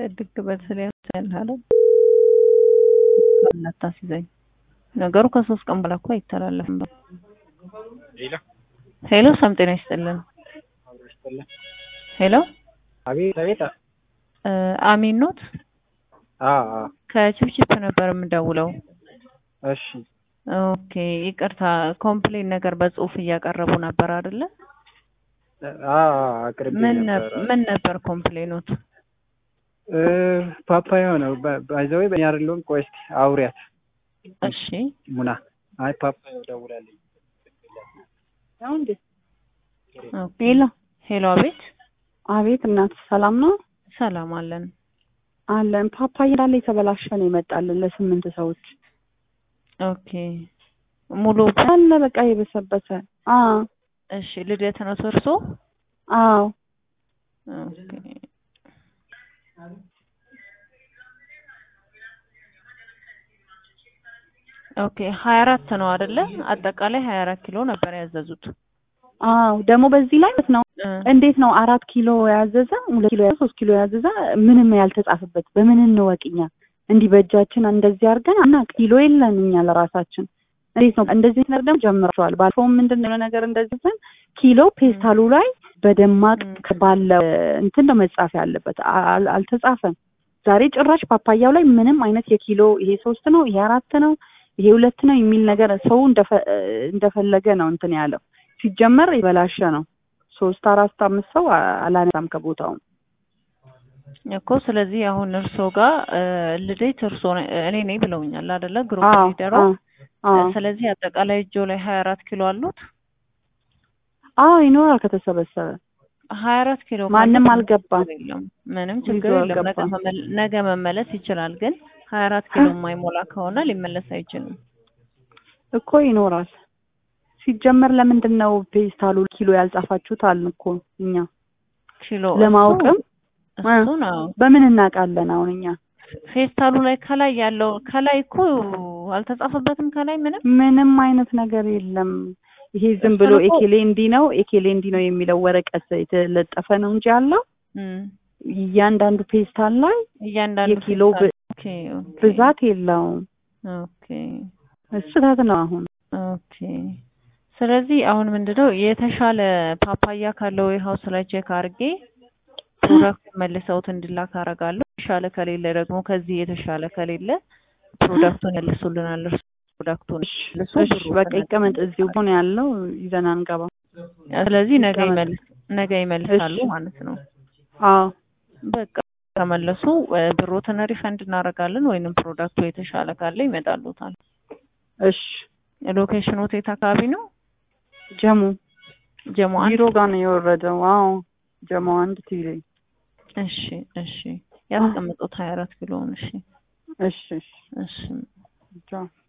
ድግ በስል ያለው እናታስይዘኝ ነገሩ ከሶስት ቀን በኋላ እኮ አይተላለፍም። ሄሎ ሄሎ ሰላም ጤና ይስጥልን። ሄሎ አቤት አቤት። እ አሚን ኖት? አዎ አዎ። ከቺፕቺፕ ነበር የምደውለው። እሺ ኦኬ ይቅርታ፣ ኮምፕሌን ነገር በጽሁፍ እያቀረቡ ነበር አይደለ? አዎ አቅርቤ ምን ነበር። ነበር ምን ነበር ኮምፕሌኖት? እ ፓፓያ ነው ባይዘዌ በእኛ አይደለሁም። ቆይ እስኪ አውሪያት እሺ ሙና። አይ ፓፓያ ደውላለኝ። ነው እንዴ? ኦኬ። ሄሎ ሄሎ አቤት። አቤት እናት ሰላም ነው ሰላም አለን። አለን። ፓፓያ እንዳለ የተበላሸ ነው የመጣልን ለስምንት ሰዎች ኦኬ ሙሉ አለ በቃ የበሰበሰ። አዎ እሺ ልደት ነው እርሶ? አዎ ኦኬ ኦኬ ሀያ አራት ነው አይደለ? አጠቃላይ ሀያ አራት ኪሎ ነበር ያዘዙት። አዎ ደግሞ በዚህ ላይ ማለት ነው እ እንዴት ነው አራት ኪሎ ያዘዘ ሁለት ኪሎ ያዘዘ ሶስት ኪሎ ያዘዘ ምንም ያልተጻፈበት በምን እንወቅኛ? እንዲህ በእጃችን እንደዚህ አድርገን እና ኪሎ የለን እኛ ለራሳችን እንዴት ነው እንደዚህ ነገር ደግሞ ጀምራቸዋል። ባለፈውም ምንድን ነው ነገር እንደዚህ ዘን ኪሎ ፔስታሉ ላይ በደማቅ ም። ባለ እንትን ነው መጻፍ ያለበት አል- አልተጻፈም። ዛሬ ጭራሽ ፓፓያው ላይ ምንም አይነት የኪሎ ይሄ ሶስት ነው ይሄ አራት ነው ይሄ ሁለት ነው የሚል ነገር ሰው እንደፈ- እንደፈለገ ነው እንትን ያለው። ሲጀመር የበላሸ ነው። ሶስት አራት አምስት ሰው አ- አላነሳም ከቦታው። እኮ ስለዚህ አሁን እርሶ ጋር እ ልደት እርሶ ነ- እኔ ነኝ ብለውኛል አይደለ? ግሩፕ አዎ ሊደሯ። አዎ አዎ ስለዚህ አጠቃላይ እጆ ላይ ሀያ አራት ኪሎ አሉት። አዎ ይኖራል ከተሰበሰበ ሀያ አራት ኪሎ ካለ ማንም ምንም አልገባም። ችግር የለም። ምንም ይዞ ችግር የለም። ነገ አልገባም። መመል- ነገ መመለስ ይችላል። ግን ሀያ አራት ኪሎ የማይሞላ ከሆነ ሊመለስ አይችልም። እኮ ይኖራል። ሲጀመር ለምንድን ነው ፔስታሉ ኪሎ ያልጻፋችሁት አልን እኮ እኛ ኪሎ ለማወቅም እሱ እሱ ነው በምን እናውቃለን? አሁን እኛ ፌስታሉ ላይ ከላይ ያለው ከላይ እኮ አልተጻፈበትም። ከላይ ምንም ምንም አይነት ነገር የለም። ይሄ ዝም እሱን ብሎ እኮ- ኤኬሌ እንዲህ ነው ኤኬሌ እንዲህ ነው የሚለው ወረቀት የተለጠፈ ነው እንጂ ያለው እም፣ እያንዳንዱ ፔስታል ላይ እያንዳንዱ የኪሎ ፌስታል- ኦኬ ኦኬ ብዛት የለውም። ኦኬ ስህተት ነው አሁን ኦኬ። ስለዚህ አሁን ምንድነው የተሻለ ፓፓያ ካለው ሀውስ ላይ ቼክ አድርጌ ፕሮዳክት መልሰውት እንዲላክ አደርጋለሁ። የተሻለ ከሌለ ደግሞ ከዚህ የተሻለ ከሌለ ፕሮዳክቱን ያልሱልናል። እርሱ ፕሮዳክቱን መልሶ እሺ ብሩ በቃ ከነ- ይቀመጥ እዚሁ ሆነ ያለው ይዘን አንገባ። ስለዚህ ነገ ይቀመጥ። ይመልስ ነገ ይመልሳሉ እሺ። ማለት ነው። አዎ በቃ ከመለሱ እ ብሮትን ሪፈንድ እናደርጋለን ወይንም ፕሮዳክቱ የተሻለ ካለ ይመጣሉታል። እሺ ሎኬሽኑ የት አካባቢ ነው? ጀሙ ጀሞ አንድ ቢሮ ጋር ነው የወረደው። አዎ ጀሙ አንድ ቲቪ እሺ እሺ ያስቀምጡት ሀያ አራት ኪሎውን እሺ እሺ እሺ እሺ ቻው